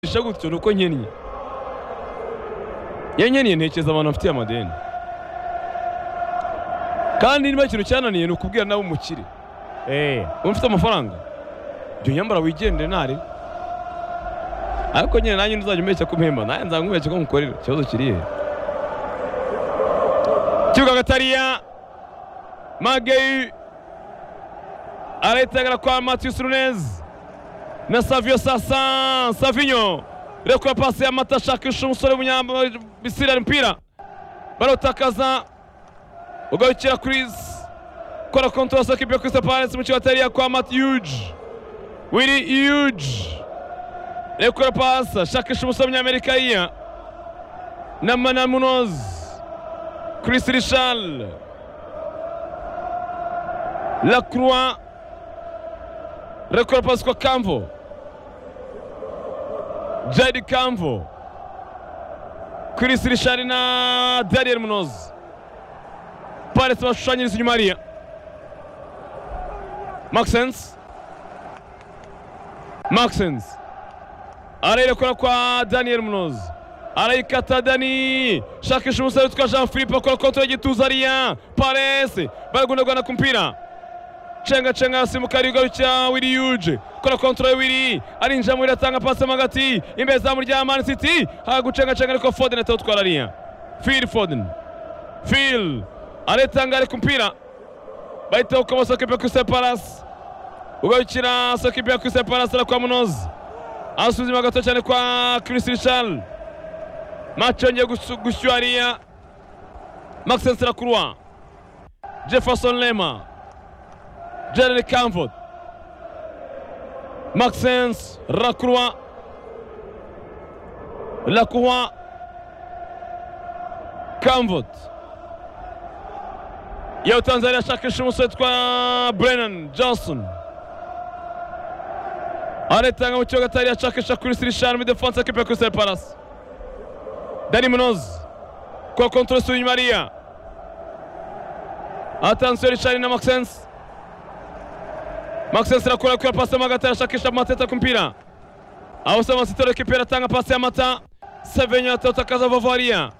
bishe gutyo ni uko nkennye iyo nkennye ntekereza abantu bafitiye amadeni kandi niba ikintu cyananiye ni ukubwira nawe umukire Eh, uba mfite amafaranga jya unyambara wigendere ntare ariko nyine nanjye ntuzajya umbeshya ko umpemba nanjye nzamwubeshya ko nkukorera ikibazo kiri he kibuga gatariya mageyi arayitegara kwa matiyusi runezi na saviyo sasa savinyo rekura pasi ya mata ashakisha umusore w'umunyambisira umupira barawutakaza ugarukira kuri kora kontorora soko ibyo kuri separasi mu kibatariya kwa mati yuji wiri yuji rekura pasi ashakisha umusore w'umunyamerika yiya na manamunozi Chris Richard Lacroix rekura pasi kwa kamvo jadi kamvo Chris Richard na daniel munozi paresi bashushanyiriza inyuma hariya Maxens Maxens arayirekura kwa Daniel Munoz arayikata Dani shakisha umusore witwa Jean Philippe akora kontra y'igituza ariya Pares baragundagana ku mpira cenga cenga yasimbuka arigarukira Willy Yuge kora kontra ya Willy arinjira muri atanga pasi mo hagati imbere zamu rya Man City hagucenga cenga ariko Foden atawutwara ariya Phil Foden Phil aritanga ari ku mpira bahita ukaba soko ibyo kuri separasi ugarukira soko ibyo kuri separasi na kwa munozi asuzuma gato cyane kwa Chris Richard mace yongeye gusu- gushyuha hariya Maxence Lacroix Jefferson Lema Jared Camford Maxence Lacroix Lacroix Camford Yo Tanzania ashakisha umusore witwa Brennan Johnson aritanga mu kibuga atari ashakisha Chris Richard muri defense ya kipe ya Crystal Palace Dani Munoz kwa kontrol sur Maria attention Richard na Maxence Maxence arakora kwa pasi mo hagati arashakisha Mateta ku mpira aho sema sitoro kipe aratanga pasi ya Mata Sevenyo atotakaza Vavaria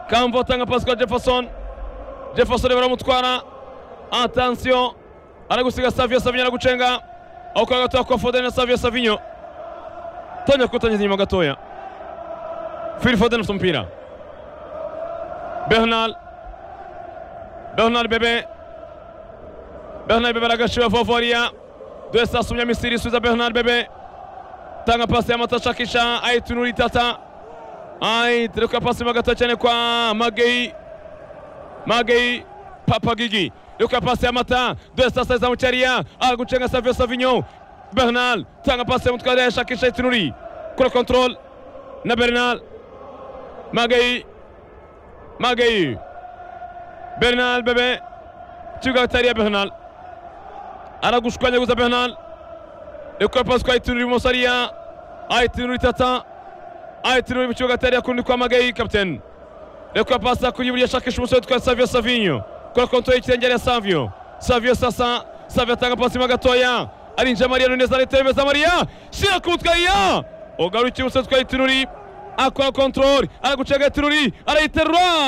Kamvo atanga pasi kwa Jefferson Jefferson baramutwara atansiyo aragusiga Savio Savinyo aragucenga aho kwa gatoya kwa Foden na Savio Savinyo tongera kuwutangiza inyuma gatoya Phil Foden afite umupira Bernal Bernal Bebe Bernal Bebe aragashira Vovoria Dore sasa umya Misiri isubiza Bernal Bebe tanga pasi ya Mata shakisha ayitunura itata ayitereka pasi mo gatoya cyane kwa Mageyi Magei Papagigi Luka pasi ya Mata Dore sasa izamucharia Aguchenga Savio Savinho Bernal tanga pasi ya mutware yashakisha itunuri Kura control na Bernal Magei Magei Bernal bebe Kibuga hatari ya Bernal aragushwanyaguza Bernal Luka pasi kwa itunuri ibumoso hariya Ayitunuri tata Ayitunuri mu kibuga hatari ya kundi kwa Magei kapiteni Rekura pasi kuri buriya ashakisha umusore witwa Savio Savinho. Kora kontorora y'ikirenge ya Savio. Savio sasa Savio atanga pasi mo gatoya. Arinjira Maria Nunes aretera imbere za Maria. Shyira ku mutwe ya. Ogarukiye umusore witwa Itunuri. Akora kontorora aragucenga Itunuri arayiterura.